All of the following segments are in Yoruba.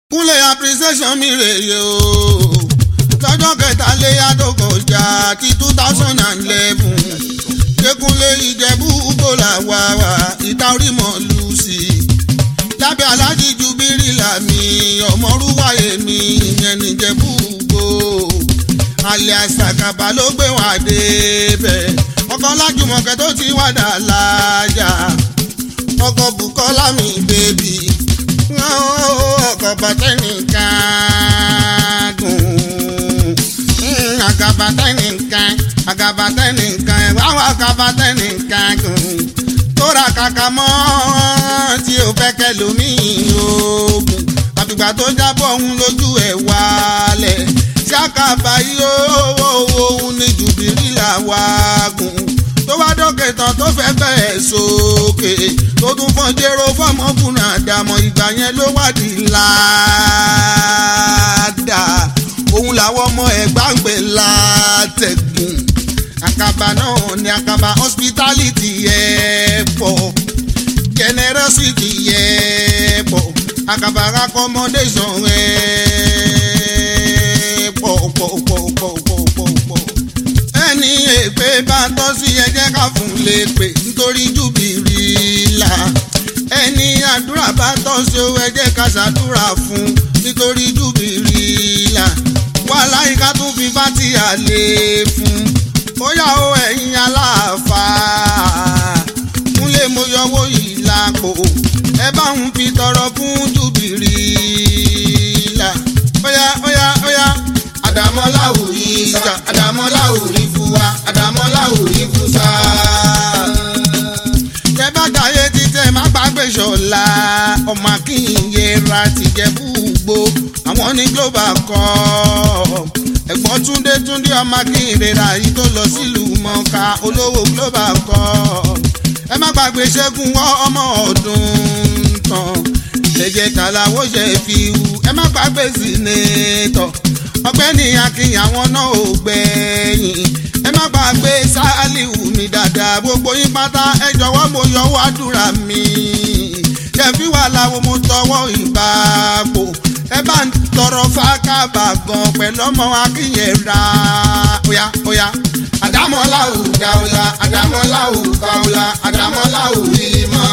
kúnlẹ̀ appreciation mi rèé o lọ́jọ́ kẹta lé àdókòjà ti two thousand and eleven kékúnlé ìjẹ̀bú gbòòlà wà wà ìta orí mọ̀ lùsì lábẹ́ alájí jubiri làmì ọmọrúwáyé mi ìyẹn níjẹ̀bú gbò alẹ́ àṣàkàbà ló gbé wà débẹ̀ ọkọ̀ lájùmọ̀kẹ́ tó ti wà dà lájà ọkọ̀ bùkọ́lá mi bèbí ọkọ̀ bàtẹ́nìkan gùn àgàbàtẹ́nìkan àgàbàtẹ́nìkan ẹ̀wáwá àgàbàtẹ́nìkan gùn tóra kàkà mọ́ tí o fẹ́ kẹ́ lómìn oògùn àfìgbà tó jábọ̀ òun lójú ẹ̀ wálẹ̀ ṣàkàbà yóò òun ní jùbìrí làwa gùn tó wá dókè tán tó fẹ́ bẹ̀ẹ̀ sókè tó tún fọ́n jẹ́rọ fọ́mọkùnrin àdàmọ̀ ìgbà yẹn ló wádìí láàdà òun làwọn ọmọ ẹ̀gbá ń pè látẹ̀gùn àkàbà náà ní àkàbà hospitality ẹ̀ pọ̀ generosity ẹ̀ pọ̀ àkàbà accommodation ẹ̀ pọ̀ pọ̀ pọ̀ pọ̀ pọ̀ pọ̀ pọ̀ ẹni èpè bá tọ́ sí ẹjẹ́ ká fún lè pè nítorí júbìrì là ẹni àdúrà bá tọ́ sí owó ẹjẹ́ ká ṣàdúrà fún nítorí júbìrì là wà láyìíká tún fi bá ti àlè fún bóyá o ẹ̀yin aláàfáà múlẹ̀ mo yọwọ́ yìí lápò ẹ bá ń fi tọrọ fún júbìrì là óyá óyá óyá àdàmọ́láwùrí sa àdàmọ́láwùrí fún wa àdàmọ́láwùrí fún sa. tẹ bá jayé títẹ má gbàgbé ṣọlá ọmọ akínyẹra tìjẹ búgbó àwọn ní global cup ẹ̀gbọ́n túndé túndé ọmọ akínyẹra yìí tó lọ sílùú mọ̀ọ́ká olówó global cup ẹ má gbàgbé ṣẹ́gun wọ́ ọmọ ọdún tán ẹ̀jẹ̀ tàlàwọ̀ ṣe fi wù ẹ má gbàgbé sínétọ̀ ọ̀gbẹ́ni akin àwọn náà ò gbẹ̀yìn ẹ má gbàgbé sáálíù mi dáadáa gbogbo yín pátá ẹ jọ̀wọ́ mo yọwọ́ àdúrà mi ṣẹ̀fí wà láwo mo tọwọ́ ìbáàpò ẹ bá ń tọrọ fákàbà gan pẹ̀lú ọmọ akínyẹ̀ra óyá óyá àdámọ́láwù dáwọ́lá àdámọ́láwù káwọ́lá àdámọ́láwù ìmọ̀.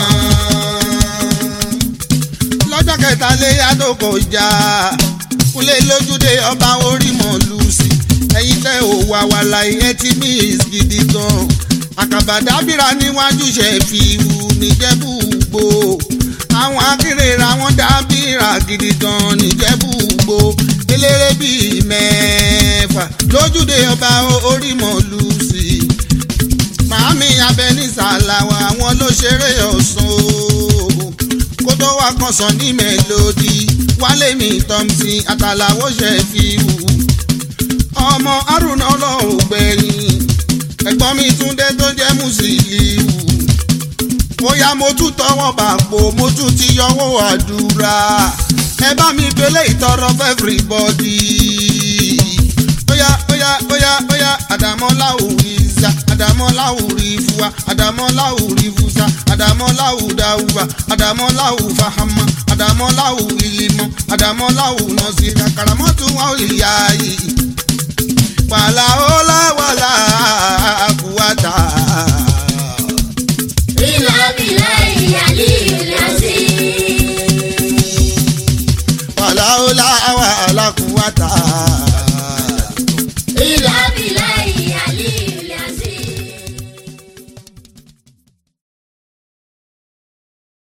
lọ́jọ́ kẹta lé yàtọ̀ jà kúnlé lójúde ọba orí mọ̀ lùsì ẹ̀yin tẹ́ ò wà wà láyé tí miss gidi gan àkàbà dábìrà níwájú ṣe fi wù níjẹ̀bú gbò àwọn akérèrà wọn dábìrà gidi gan níjẹ̀bú gbò eléré bíi mẹ́fà lójúde ọba orí mọ̀ lùsì màámi abẹnisàlàwà àwọn ló ṣeré ọ̀sán o kó tó wá kan sàn ní mélòdì wálé mi tọ́mtì àtàlàwọ̀ ṣe fi wù. ọmọ arúnà ọlọ́run gbẹ̀yìn ẹ̀gbọ́n mi túndé tó jẹ́ mùsùlùmí. bóyá mo tún tọwọ́ bàpò mo tún ti yọwọ́ àdúrà ẹ bá mi gbélé ìtọrọ fún everybody. óyá óyá óyá óyá àdàmọ́láwù ìzà àdàmọ́láwù rìfúwa àdàmọ́láwù rìfúsà àdàmọ́láwù dáwùwà àdàmọ́láwù fàhámà àdàmọ́láwù ìlímọ̀ àdàmọ́láwù nọ̀sí kàkàràmọ́tò wà ìyá yìí. wàlà ọlá wàlà àkúwàtà. Iná bìlá ìyálí ìlàsí. wàlà ọlá wàlà àkúwàtà.